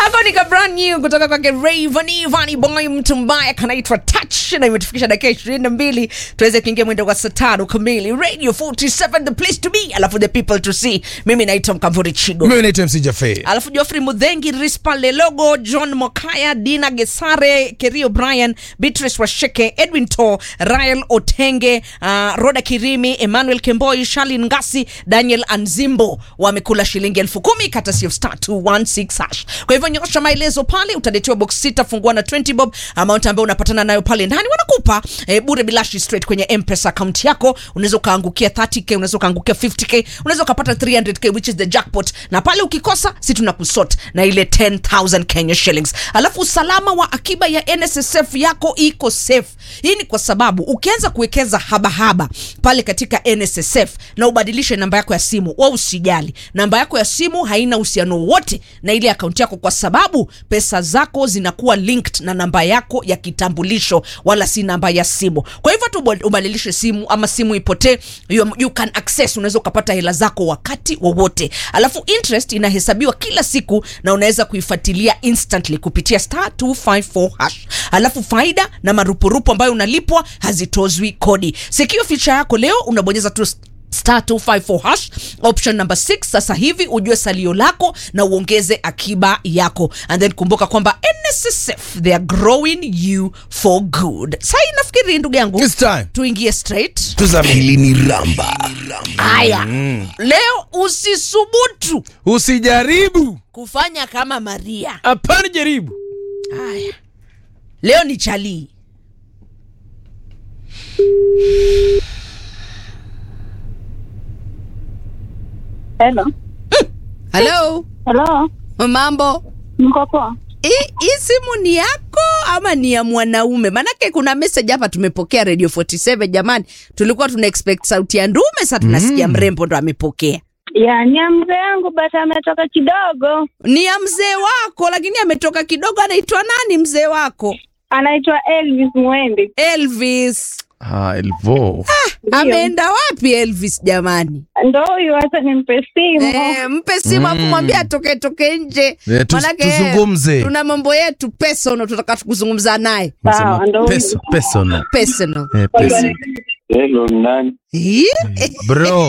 Hapo ni ka brand new kutoka kwake Rayvanny Vanny Boy, mtu mbaya kanaitwa Touch, na imetufikisha dakika ishirini na mbili tuweze kuingia mwendo wa saa tano kamili. Radio 47 the place to be, alafu the people to see. Mimi naitwa Mkamvuri Chigo. mimi naitwa mc jafe alafu Geoffrey Mudhengi, Rispa Lelogo, John Mokaya, Dina Gesare, Kerio Brian, Beatrice Washeke, Edwin To, Rael Otenge, uh, Roda Kirimi, Emmanuel Kemboi, Shalin Ngasi, Daniel Anzimbo wamekula shilingi elfu kumi kata sio star 216 hash. Kwa hivyo nyosha maelezo pale, utaletewa box sita fungua na 20 bob, amount ambayo unapatana nayo pale ndani wanakupa eh, bure bilashi straight kwenye M-Pesa account yako. Unaweza ukaangukia 30k, unaweza ukaangukia 50k, unaweza ukapata 300k which is the jackpot, na pale ukikosa si tunakusort na ile 10000 Kenya shillings. Alafu usalama wa akiba ya NSSF yako iko safe. Hii ni kwa sababu ukianza kuwekeza habahaba pale katika NSSF na ubadilishe namba yako ya simu, wa usijali, namba yako ya simu haina uhusiano wowote na ile akaunti yako, kwa sababu pesa zako zinakuwa linked na namba yako ya kitambulisho, wala si namba ya simu. Kwa hivyo tu ubadilishe simu ama simu ipotee, you, you can access, unaweza ukapata hela zako wakati wowote. Alafu interest inahesabiwa kila siku na unaweza kuifuatilia instantly kupitia star 254 hash. Alafu faida na marupurupu ambayo unalipwa hazitozwi kodi. Secure feature yako leo unabonyeza tu star 254 hash option number 6 sasa hivi ujue salio lako na uongeze akiba yako and then kumbuka kwamba nssf they are growing you for good sai nafikiri ndugu yangu It's time. tuingie straight tuzame hili ni ramba haya leo usisubutu usijaribu kufanya kama maria hapana jaribu haya leo ni chalii Hello. halo Hello. mambo Mko poa? hii hii simu ni yako ama ni ya mwanaume manake kuna message hapa tumepokea radio 47 jamani tulikuwa tuna expect sauti ya ndume sa tunasikia mrembo ndo amepokea Ya, ni ya mzee yangu basi ametoka kidogo. ni ya mzee wako lakini ametoka kidogo anaitwa nani mzee wako Anaitwa Elvis Mwembe. elvis ah, elvo ameenda wapi elvis jamani Ndo huyu hata nimpe simu. Eh, mpe simu afu mwambie atoke toke nje Eh, tu- Manake, tuzungumze. tuna mambo yetu personal tutaka kuzungumza naye Sawa, ndo huyu. Peso, personal. personal Eh, peso. Hello, nani? Ih, bro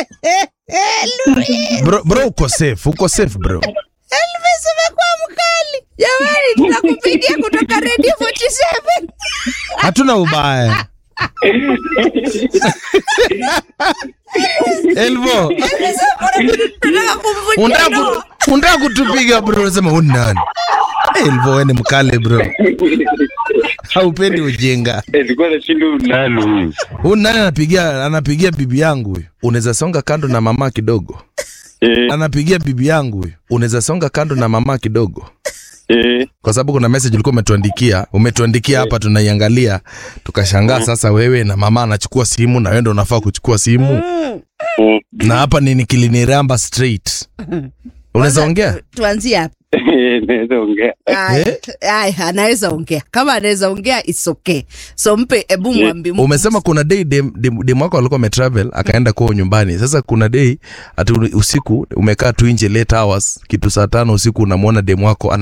bro bro uko safe uko safe bro Elvis umekuwa mkali jamani, tunakupigia kutoka Radio 47. hatuna ubaya elvo Tunataka kumvunjia unataka ndoa. ku- unataka kutupiga bro unasema huni nani elvo we ni mkale bro haupendi ujinga Ilikuwa nashinda nani huyu? huyu nani anapigia anapigia bibi yangu huyu unaweza songa kando na mama kidogo Eh, anapigia bibi yangu huyu unaweza songa kando na mama kidogo eh, kwa sababu kuna message ulikuwa umetuandikia umetuandikia hapa tunaiangalia tukashangaa sasa wewe na mama anachukua simu na wewe ndo unafaa kuchukua simu mm. na hapa ni nikiliniramba straight unaweza ongea Tuanzie hapa. Naweza ongea. Aya, aya, anaweza ongea kama anaweza ongea it's okay so mpe ebu mwambi umesema kuna day dem, dem, dem wako alikuwa ametravel akaenda kwao nyumbani sasa kuna day ati usiku umekaa tu nje late hours kitu saa tano usiku unamwona dem wako ana